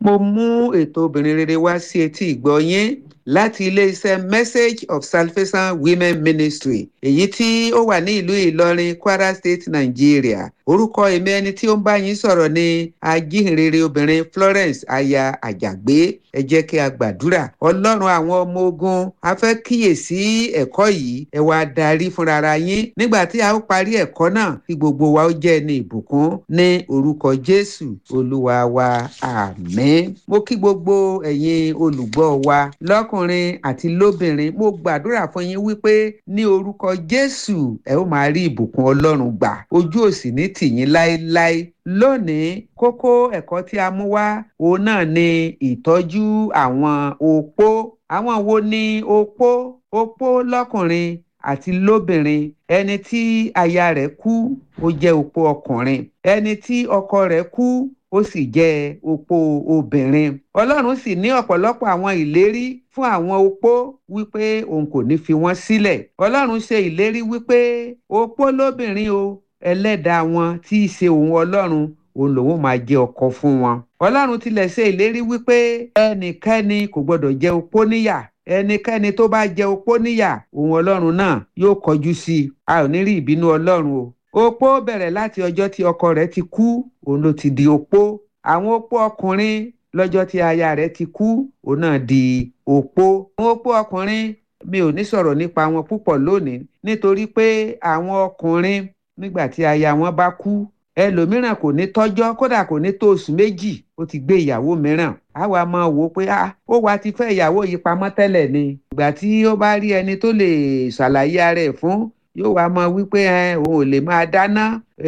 mo mú ètò obìnrin rere wá sí etí ìgbọ́ yín láti iléeṣẹ́ message of salvation women ministry èyí tí ó wà ní ìlú ìlọrin kwara state nigeria orúkọ èmi ẹni tí ó ń bá yín sọ̀rọ̀ ní ajíhìnrere obìnrin florence aya àjàgbé ẹ jẹ́ kí a gbàdúrà ọlọ́run àwọn ọmọ ogun a fẹ́ kíyèsí ẹ̀kọ́ yìí ẹ wá darí fúnra yín nígbà tí a ó parí ẹ̀kọ́ náà kí gbogbo wa ó jẹ́ ní ìbùkún ní orúkọ jésù olúwa wa àmín mo kí gbogbo ẹ̀yin olùgbọ́ wa lọ́kùnrin àti lóbìnrin mo gbàdúrà fún yín wípé ní orúkọ jésù ẹ ó máa rí ìbùkún ọlọ́run gbà ojú òsì ní tìyín láéláé lónìí kókó ẹ̀kọ́ tí a mú wá òun náà ni ìtọ́jú àwọn opó àwọn wo ni opó opó lọ́kùnrin àti lóbìnrin ẹni tí aya rẹ̀ kú ó jẹ́ opó ọkùnrin ẹni tí ọkọ rẹ̀ kú ó sì jẹ́ opó obìnrin ọlọ́run sì ní ọ̀pọ̀lọpọ̀ àwọn ìlérí fún àwọn opó wípé òun kò ní fi wọ́n sílẹ̀ ọlọ́run ṣe ìlérí wípé opó lóbìnrin o ẹlẹ́dàá wọn tí í ṣe òun ọlọ́run òun lòun máa jẹ́ ọkọ fún wọn. ọlọ́run tilẹ̀ ṣe ìlérí wípé ẹnikẹ́ni kò gbọ́dọ̀ jẹ́ opó níyà ẹnikẹ́ni tó bá jẹ́ opó níyà òun ọlọ́run náà yóò kọjú sí i a ò ní rí ìbínú ọlọ́run o. opó bẹ̀rẹ̀ láti ọjọ́ tí ọkọ rẹ̀ ti kú òun ló ti di opó àwọn opó ọkùnrin lọ́jọ́ tí aya rẹ̀ ti kú òun náà di opó. àwọn opó ọkùnrin mi ò ní sọ̀rọ̀ nípa wọn púpọ̀ lónìí nítorí pé àwọn ọkùnrin nígbà tí aya wọn bá kú ẹlòmíràn kò ní tọ́jọ́ kódà kò ní tó oṣù méjì ó ti gbé ìyàwó mìíràn á wá máa wò ó pé ó wá ti fẹ́ ìyàwó yìí pamọ́ tẹ́lẹ̀ ni ìgbà tí ó bá rí ẹni tó lè ṣàlàyé ara ẹ̀ fún yóò wá máa wí pé òun ò lè máa dáná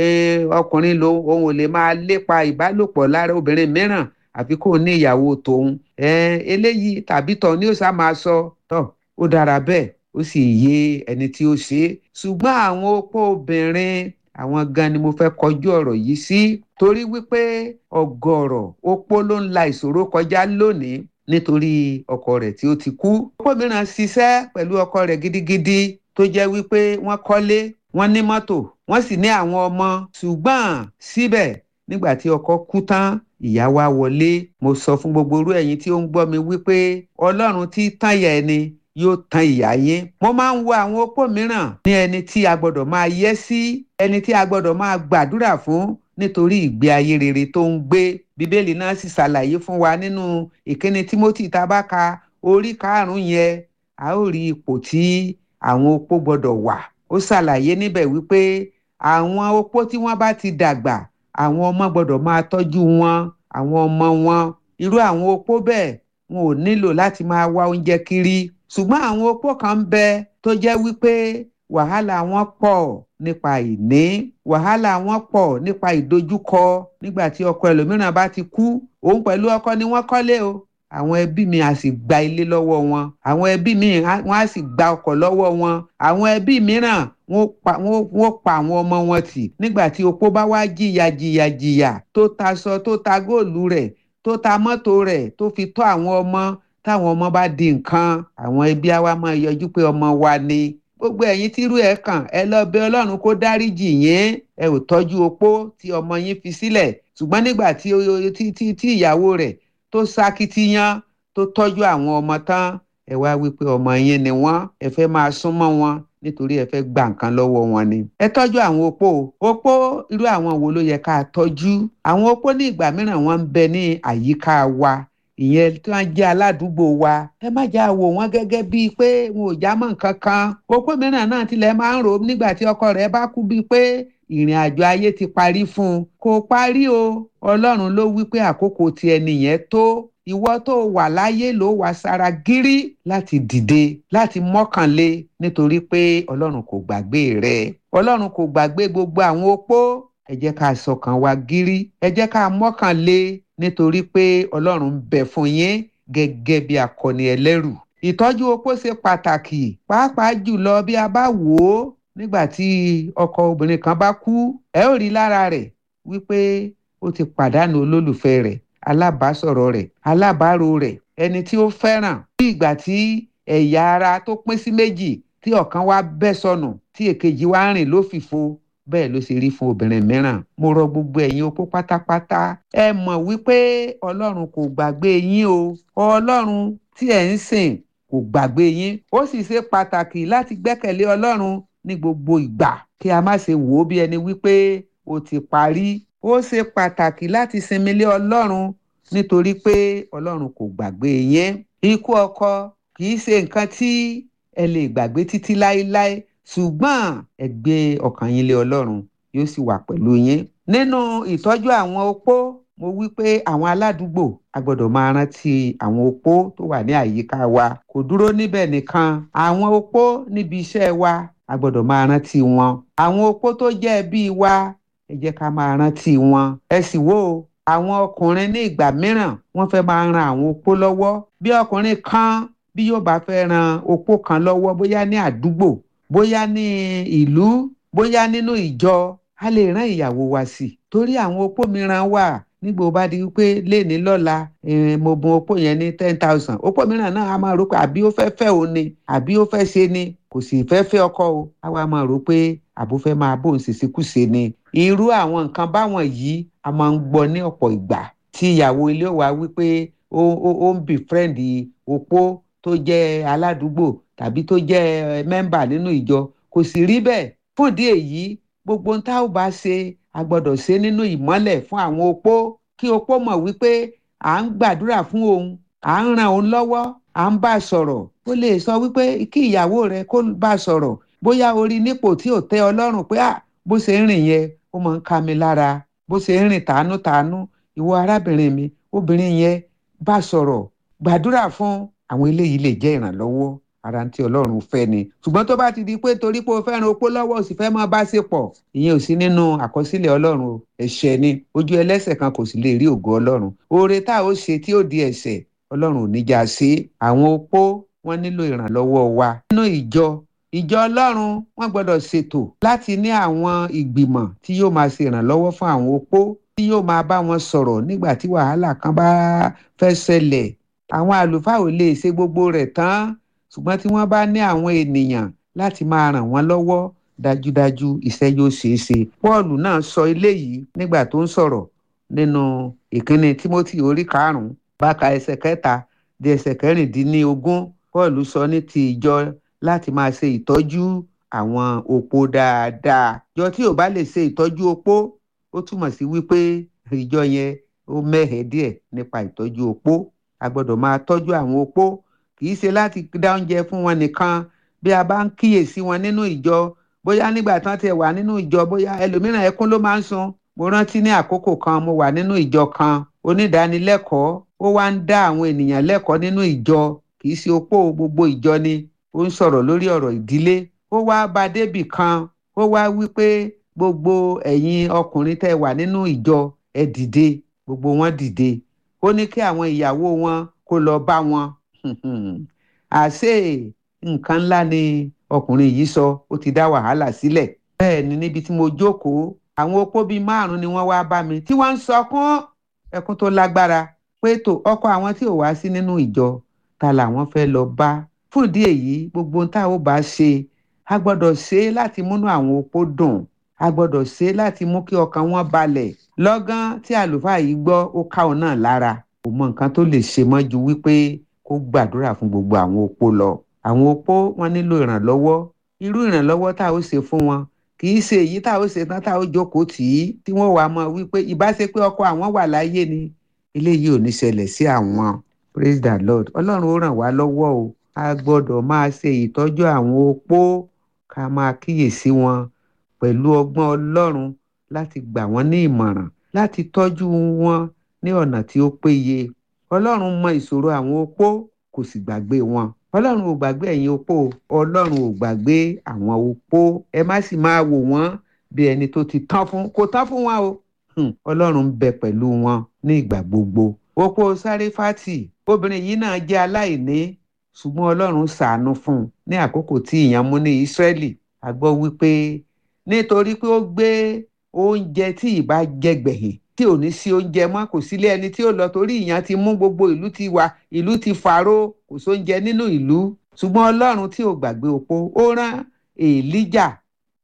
ọkùnrin lòun òun ò lè máa lépa ìbálòpọ̀ lára obìnrin mìíràn àfi kó ní ìyàwó tòun eléyìí tàbí tọ̀ ni ó sá máa sọ tọ̀ ó dára bẹ́ẹ̀ ó sì yé ẹni tí ó ṣe é ṣùgbọ́n àwọn opó obìnrin àwọn gan ni mo fẹ́ kọjú ọ̀rọ̀ yìí sí torí wípé ọ̀gọ̀rọ̀ opó ló ń la ìṣòro kọjá lónìí nítorí ọkọ rẹ̀ tí ó ti kú. opó mìíràn ṣiṣẹ́ pẹ̀lú ọkọ rẹ̀ gidigidi tó jẹ́ wípé wọ́n kọ́lé wọ́n ní mọ́tò wọ́n sì ní àwọn ọmọ ṣùgbọ́n síbẹ̀ nígbà tí ọkọ kú tán ìyá wa wọlé mo sọ fún gbogbo irú ẹ̀yin tí ó ń gbọ́ mi wípé ọlọ́run tí tán yẹ ẹni yóò tan ìyá yín. mo máa ń wo àwọn opó mìíràn ní ẹni tí a gbọ́dọ̀ máa yẹ́ sí ẹni tí a gbọ́dọ̀ máa gbàdúrà fún nítorí ìgbé ayé rere tó ń gbé bíbélì náà sì ṣàlàyé fún wa nínú ìkíni timothy tabaka orí karùnún yẹn a ó rí ipò tí àwọn opó gbọ́dọ̀ wà ó ṣàlàyé níbẹ̀ wípé àwọn opó tí wọ́n bá ti dàgbà àwọn ọmọ gbọ́dọ̀ máa tọ́jú wọn àwọn ọmọ wọn irú àwọn opó bẹ́ẹ̀ wọn ò nílò láti máa wá oúnjẹ kiri ṣùgbọ́n àwọn opó kan ń bẹ tó jẹ́ wípé wàhálà wọn pọ̀ nípa ìní wàhálà wọn pọ̀ nípa ìdojúkọ nígbà tí ọkọ ẹlòmíràn bá ti kú òun pẹ̀lú ọkọ ni wọ́n kọ́lé o àwọn ẹbí mi á sì gba ilé lọ́wọ́ wọn àwọn ẹbí mi wọ́n á sì gba ọkọ̀ lọ́wọ́ wọn àwọn ẹbí mìíràn wọ́n pa àwọn ọmọ wọn tì nígbà tí opó bá wá jìyà jìyà jìyà tó taṣọ tó ta góòlù rẹ̀ tó ta mọ́tò rẹ̀ tó fi tọ́ àwọn ọmọ táwọn ọmọ bá di nǹkan àwọn ẹbí á wá máa yọjú pé ọmọ wa ni gbogbo ẹ̀yin tírú ẹ̀ kàn ẹ lọ bẹ ọlọ́run kó dáríjì yín ẹ ò tọ́jú opó tí ọmọ yín fi sílẹ̀ ṣùgbọ́n nígbà tí tí ìyàwó rẹ̀ tó ṣakitiyan tó tọ́jú àwọn ọmọ tán ẹ wá wípé ọmọ yín ni wọ́n ẹ fẹ́ máa súnmọ́ wọn nítorí ẹ fẹ́ gba nǹkan lọ́wọ́ wọn ni. ẹ tọ́jú àwọn opó opó irú àwọn wo ló yẹ ká tọ́jú àwọn opó ní ìgbà mìíràn wọ́n ń bẹ ní àyíká wa ìyẹn tí wọ́n jẹ́ aládùúgbò wa ẹ má já wò wọ́n gẹ́gẹ́ bíi pé wọn ò já mọ́ nǹkan kan opó mìíràn náà tilẹ̀ máa ń rò ó nígbà tí ọkọ rẹ̀ bá kú bíi pé ìrìn àjò ayé ti parí fún un kò parí o ọlọ́run ló wí pé àkókò ti ẹni yẹn tó ìwọ tó wà láyé ló wà sára gírí láti dìde láti mọ́kànlé nítorí pé ọlọ́run kò gbàgbé rẹ ọlọ́run kò gbàgbé gbogbo àwọn opó ẹ jẹ́ ká sọkàn wa gírí ẹ jẹ́ ká mọ́kànlé nítorí pé ọlọ́run ń bẹ fún yín gẹ́gẹ́ bí akọni ẹlẹ́rù ìtọ́jú opó ṣe pàtàkì pàápàá jùlọ bí a bá wò ó nígbà tí ọkọ obìnrin kan bá kú ẹ ó rí lára rẹ̀ wípé ó ti pàdánù olólùfẹ́ rẹ̀ alábàásọ̀rọ̀ rẹ̀ alábàárò rẹ̀ ẹni tí ó fẹ́ràn bí ìgbà tí ẹ̀yà ara tó pín sí méjì tí ọ̀kan wá bẹ́ sọnù tí èkejì wá rìn lófìfo bẹ́ẹ̀ ló ṣe rí fún obìnrin mìíràn mo rọ gbogbo ẹ̀yin opó pátápátá ẹ mọ̀ wípé ọlọ́run kò gbàgbé yín o ọlọ́run tí ẹ̀ ń sìn kò gbàgbé yín ó sì ṣe pàtàkì láti gbẹ́kẹ̀lé ọlọ́run ní gbogbo ìgbà kí a má ṣe wò ó bí ẹni wípé ó ti parí ó ṣe pàtàkì láti sinmi lé ọlọ́run nítorí pé ọlọ́run kò gbàgbé yín ikú ọkọ kì í ṣe nǹkan tí ẹ lè gbàgbé títí láéláé ṣùgbọ́n ẹ gbé ọkàn yín lé ọlọ́run yóò sì wà pẹ̀lú yín. nínú ìtọ́jú àwọn opó mo wí pé àwọn aládùúgbò a gbọ́dọ̀ máa rántí àwọn opó tó wà ní àyíká wa kò dúró níbẹ̀ nìkan àwọn opó níbi iṣẹ́ wa a gbọ́dọ̀ máa rántí wọn. àwọn opó tó jẹ́ ẹbí wa ẹ jẹ́ ká máa rántí wọn. ẹ sì wò ó àwọn ọkùnrin ní ìgbà mìíràn wọ́n fẹ́ máa ran àwọn opó lọ́wọ́ bí ọkùnrin kan bí yóò bá fẹ́ ran opó kan lọ́wọ́ bóyá ní àdúgbò bóyá ní ìlú bóyá nínú ìjọ a lè rán ìyàwó wa sí torí àwọn opó mìíràn wà nígbà ó bá di wípé léèní lọ́la mo bùn opó yẹn ní ten thousand opó mìíràn náà a máa rò pé àbí ó fẹ́ fẹ́ òun ni àbí ó fẹ́ ṣe ni kò sì fẹ́ fẹ́ ọkọ o a wá máa rò pé àbó fẹ́ máa bóun ṣèṣekúṣe ni irú àwọn nǹkan báwọn yìí a máa ń gbọ́ ní ọ̀pọ̀ ìgbà tí ìyàwó ilé wa wípé ó ó ń befriend opó tó jẹ́ aládùúgbò tàbí tó jẹ́ mẹ́mbà nínú ìjọ kò sì rí bẹ́ẹ̀ fún ìdí èyí gbogbo ń tá ò bá ṣe a gbọ́dọ̀ ṣe nínú ìmọ́lẹ̀ fún àwọn opó kí opó mọ̀ wípé à ń gbàdúrà fún òun à ń ran òun lọ́wọ́ à ń bá a sọ̀rọ̀ ó lè sọ wípé kí ìyàwó rẹ kó bá a sọ̀rọ̀ bóyá orí nípò tí ò tẹ́ ọ lọ́rùn pé à bó ṣe ń rìn yẹn ó máa ń ká mi lára bó ṣe ń rìn tàánú-tàánú ìwọ arábìnrin mi obìnrin yẹn bá a sọ̀rọ̀ gbàdúrà fún àwọn eléyìí lè jẹ́ ìrànlọ́wọ́ ara tí ọlọ́run fẹ́ ni ṣùgbọ́n tó bá ti di pé torí pé o fẹ́ràn opó lọ́wọ́ o sì fẹ́ máa bá ṣe pọ̀ ìyẹn ò sí nínú àkọsílẹ̀ ọlọ́run o ẹ̀ṣẹ̀ ni ojú ẹlẹ́ṣẹ̀ kan kò sì lè rí ògo ọlọ́run oore tá a ó ṣe tí ó di ẹ̀ṣẹ̀ ọlọ́run ò ní já sí àwọn opó wọ́n nílò ìrànlọ́wọ́ wa nínú ìjọ ìjọ ọlọ́run wọ́n gbọ́dọ̀ ṣètò láti ní àwọn ìgbìmọ̀ tí yóò máa ṣe ìrànlọ́wọ́ fún àwọn opó tí yóò máa bá wọn sọ̀rọ̀ nígbà tí wàhálà kan bá fẹ́ ṣẹlẹ̀ àwọn àlùfáà ò lè ṣe gbogbo rẹ̀ tán ṣùgbọ́n tí wọ́n bá ní àwọn ènìyàn láti máa ràn wọ́n lọ́wọ́ dájúdájú iṣẹ́ yóò ṣeé ṣe. Pọ́ọ̀lù náà sọ eléyìí nígbà tó ń sọ̀rọ̀ nínú ìkíni Tímótì orí karùn-ún báka ẹsẹ̀ kẹta di ẹsẹ̀ kẹrìndínlógún Pọ́ọ̀lù sọ ní ti ìjọ láti máa ṣe ìtọ́jú àwọn opó dáadáa. Ìjọ tí ò bá lè ṣe ìtọ́jú opó ó túmọ̀ sí wípé ìjọ yẹn ó mẹ́hẹ̀ẹ́ díẹ̀ nípa ìtọ́jú opó. A gbọ́dọ̀ máa tọ́jú àwọn opó kì í ṣe láti dá oúnjẹ fún wọn nìkan bí a bá ń kíyèsí wọn nínú ìjọ bóyá nígbà tán ti wà nínú ìjọ bóyá ẹlòmíràn ẹkún ló máa ń sun mo rántí ní àkókò kan mo wà nínú ìjọ kan onídàánilẹ́kọ̀ọ́ ó wá ń dá àwọn ènìyàn lẹ́kọ̀ọ́ nínú ìjọ kì í ṣe opó gbogbo ìjọ ni ó ń sọ̀rọ̀ lórí ọ̀rọ̀ ìdílé ó wá bá débì kan ó wá wí pé gbogbo ẹ̀yin ọkùnrin tẹ́ wà nínú ìjọ ẹ dìde gbogbo wọn dìde ó ní kí àwọn ìyàwó wọn kó lọ bá wọn àṣé nǹkan ńlá ni ọkùnrin yìí sọ ó ti dá wàhálà sílẹ̀ bẹ́ẹ̀ ni níbi tí mo jókòó àwọn opó bíi márùn-ún ni wọ́n wá bá mi tí wọ́n ń sọkún ẹkún tó lágbára pé tó ọkọ àwọn tí ò wá sí nínú ìjọ ta làwọn fẹ́ lọ bá fún ìdí èyí gbogbo ohun tá ò bá ṣe a gbọ́dọ̀ ṣe é láti múnú àwọn opó dùn a gbọ́dọ̀ ṣe é láti mú kí ọkàn wọn balẹ̀ lọ́gán tí àlùfáà yìí gbọ́ ó ká òun náà lára kò mọ nǹkan tó lè ṣe mọ́ ju wípé kó gbàdúrà fún gbogbo àwọn opó lọ àwọn opó wọn nílò ìrànlọ́wọ́ irú ìrànlọ́wọ́ tá ó ṣe fún wọn kì í ṣe èyí tá ó ṣe tán tá ó jókòó tì í tí wọ́n wàá mọ̀ wípé ìbáṣe pé ọkọ àwọn wà láyé ni eléyìí ò ní ṣẹlẹ̀ sí àwọn praise the lord ọlọ́run ó ràn wá lọ́wọ́ o a gbọ́dọ̀ máa ṣe ìtọ́jú àwọn opó ká máa kíyèsí wọn pẹ̀lú ọgbọ́n ọlọ́run láti gbà wọ́n ní ìmọ̀ràn láti tọ́jú wọn ní ọ̀nà tí ó péye ọlọ́run mọ ìṣòro àwọn opó kò sì gbàgbé wọn ọlọ́run ò gbàgbé ẹ̀yin opó ọlọ́run ò gbàgbé àwọn opó ẹ má sì máa wò wọ́n bí ẹni tó ti tán fún kò tán fún wọn o ọlọ́run ń bẹ pẹ̀lú wọn ní ìgbà gbogbo opó sáréfátì obìnrin yìí náà jẹ́ aláìní ṣùgbọ́n ọlọ́run ṣàánú fún un ní àkókò tí ìyàn mú ní ìsírẹ́lì a gbọ́ wípé nítorí pé ó gbé oúnjẹ tí ìbá jẹ gbẹ̀yìn tí ò ní sí oúnjẹ mọ́ kò sílé ẹni tí ó lọ torí ìyàn ti mú gbogbo ìlú ti wà ìlú ti fàró kò sóúnjẹ nínú ìlú ṣùgbọ́n ọlọ́run tí ò gbàgbé opó ó rán èlíjà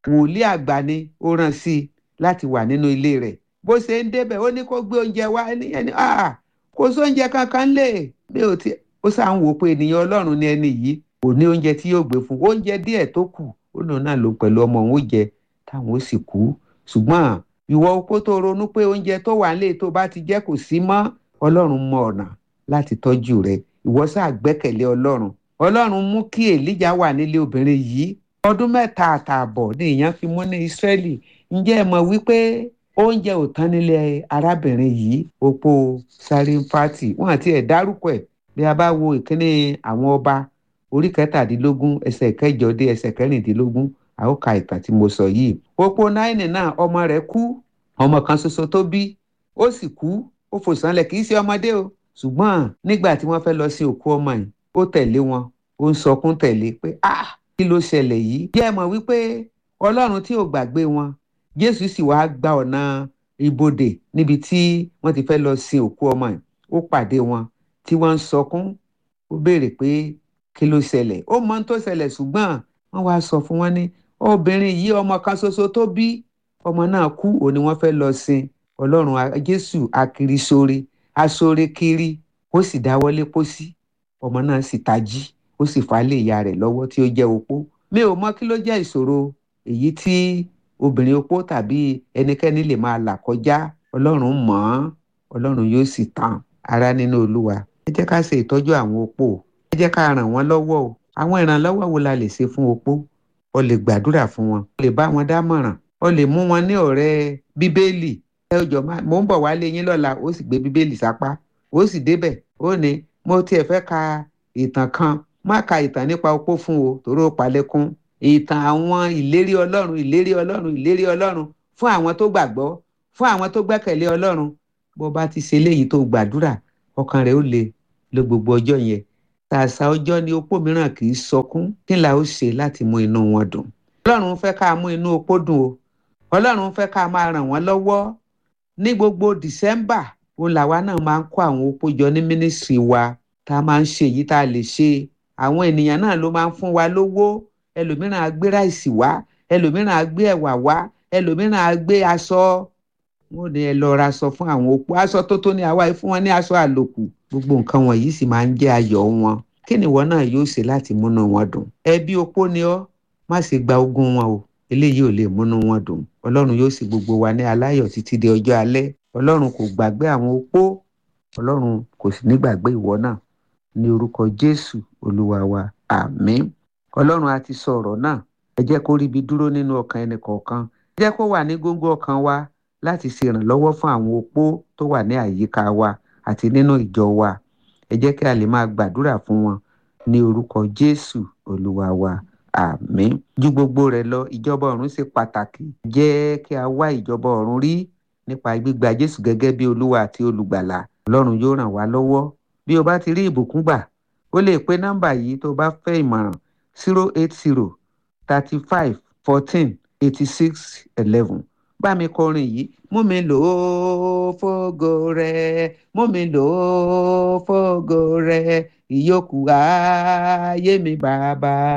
wòlíì àgbà ni ó rán sí i láti wà nínú ilé rẹ̀ bó ṣe ń débẹ̀ ó ní kó gbé oúnjẹ wá ẹni ah kò sóúnjẹ kankan lè bí ó ti ó sá ń wò pé ènìyàn ọlọ́run ni ẹni yìí kò ní oúnjẹ tí yóò gbé fún oúnjẹ díẹ̀ tó kù ó lòun náà ló pẹ̀lú ọmọ òun ó jẹ táwọn ó sì kú ṣùgbọ́n ìwọ opó tó ronú pé oúnjẹ tó wà nílé tó bá ti jẹ́ kò sí mọ́ ọlọ́run mọ ọ̀nà láti tọ́jú rẹ ìwọ sáà gbẹ́kẹ̀lé ọlọ́run ọlọ́run mú kí èlíjà wà nílé obìnrin yìí ọdún mẹ́ta àtààbọ̀ ni èèyàn fi mú ní ìsírẹ́lì ǹjẹ́ ẹ mọ̀ wípé oúnjẹ ò tán nílé arábìnrin yìí opó sáréfàtì wọn àti ẹ̀ dárúkọ ẹ̀ bí a bá wo ìkíní àwọn ọba orí kẹtàdínlógún ẹsẹ̀ kẹjọ dé ẹsẹ̀ kẹrìndínlógún a ó ka ìtàn tí mo sọ yìí opó náírà náà ọmọ rẹ̀ kú ọmọ kan ṣoṣo tó bí ó sì kú ó fò sánlẹ̀ kì í ṣe ọmọdé o ṣùgbọ́n nígbà tí wọ́n fẹ́ lọ sí òkú ọmọ yìí ó tẹ̀lé wọn ó ń sọkún tẹ̀lé pé ah kí ló ṣẹlẹ̀ yìí bí ẹ mọ̀ wípé ọlọ́run tí ò gbàgbé wọn jésù sì wá gba ọ̀nà ibodè níbi tí wọ́n ti fẹ́ lọ sin òkú ọmọ yìí ó pàdé wọn tí wọ́n ń sọkún ó béèrè pé kí ló ṣẹlẹ̀ ó mọ ohun tó ṣẹlẹ̀ ṣùgbọ́n wọ́n wá sọ fún wọn ní obìnrin yìí ọmọ kan ṣoṣo tó bí ọmọ náà kú òní wọ́n fẹ́ lọ sin ọlọ́run jésù akiri sóore asóore kiri ó sì dáwọ́lé pósí ọmọ náà sì tají ó sì fà á lé ìyá rẹ̀ lọ́wọ́ tí ó jẹ́ opó mi ò mọ kí ló jẹ́ ìṣòro èyí tí obìnrin opó tàbí ẹnikẹ́ni lè máa là kọjá ọlọ́run mọ̀ ọ́n ọlọ́run yóò sì tàn ara nínú olúwa ẹ jẹ́ ká ṣe ìtọ́jú àwọn opó ẹ jẹ́ ká ràn wọ́n lọ́wọ́ o àwọn ìrànlọ́wọ́ wo la lè ṣe fún opó o lè gbàdúrà fún wọn o lè bá wọn dámọ̀ràn o lè mú wọn ní ọ̀rẹ́ bíbélì ẹ jọ máa mò ń bọ̀ wálé yín lọ́la ó sì gbé bíbélì sápá ó sì débẹ̀ ó ní mo tiẹ̀ fẹ́ ka ìtàn kan má ka ìtàn nípa opó fún o torí ó palẹ́kún ìtàn àwọn ìlérí ọlọ́run ìlérí ọlọ́run ìlérí ọlọ́run fún àwọn tó gbàgbọ́ fún àwọn tó gbẹ́kẹ̀lé ọlọ́run bó bá ti ṣe léyìí tó gbàdúrà ọkàn rẹ̀ ó le lo gbogbo ọjọ́ yẹn tàṣà ọjọ́ ni opó mìíràn kì í sọkún kí la ó ṣe láti mú inú wọn dùn ọlọ́run fẹ́ ká mú inú opó dùn o ọlọ́run fẹ́ ká máa ràn wọ́n lọ́wọ́ ní gbogbo december òun làwa náà máa ń kó àwọn opó jọ ní mínísírì wa tá a máa ń ṣe èyí tá a lè ṣe àwọn ènìyàn náà ló máa ń fún wa lówó ẹlòmíràn á gbé ráìsì wá ẹlòmíràn á gbé ẹ̀wà wá ẹlòmíràn á gbé aṣọ wọn ò ní ẹ lọ ra aṣọ fún àwọn opó aṣọ tó tó ní àwa fún wọn ní aṣọ àlòkù gbogbo nǹkan wọ̀nyí sì máa ń jẹ́ ayọ̀ wọn kí ni ìwọ náà yóò ṣe láti múnú wọn dùn ẹbí opó ni ọ́ má ṣe gba ogún wọn o eléyìí ò lè múnú wọn dùn ọlọ́run yóò sì gbogbo wa ní aláyọ̀ títí di ọjọ́ alẹ́ ọlọ́run kò gbàgbé àwọn opó ọlọ́run kò sì ní gbàgbé ìwọ náà ní orúkọ jésù olúwa wa àmín ọlọ́run a ti sọ ọ̀rọ̀ náà ẹ jẹ́ kó ríbi dúró nínú ọkàn ẹnì kọ̀ọ̀kan ẹ jẹ́ kó wà ní góńgó ọkàn wa láti ṣe ìrànlọ́wọ́ fún àwọn opó tó wà ní àyíká wa àti nínú ìjọ wa ẹ jẹ́ kí a lè máa gbàdúrà fún wọn ní orúkọ jésù olúwa wa àmín ju gbogbo rẹ̀ lọ ìjọba ọ̀run ṣe pàtàkì jẹ́ kí a wá ìjọba ọ̀run rí nípa gbígba jésù gẹ́gẹ́ bí olúwa àti olùgbàlà ọlọ́run yóò ràn wá lọ́wọ́ bí o bá ti rí ìbùkún gbà o lè pe nọ́mbà yìí tó bá fẹ́ ìmọ̀ràn zero eight zero thirty five fourteen eighty six eleven bá mi kọrin yìí mú mi lò ó fógo rẹ mú mi lò ó fógo rẹ ìyókù ayé mi bàbá.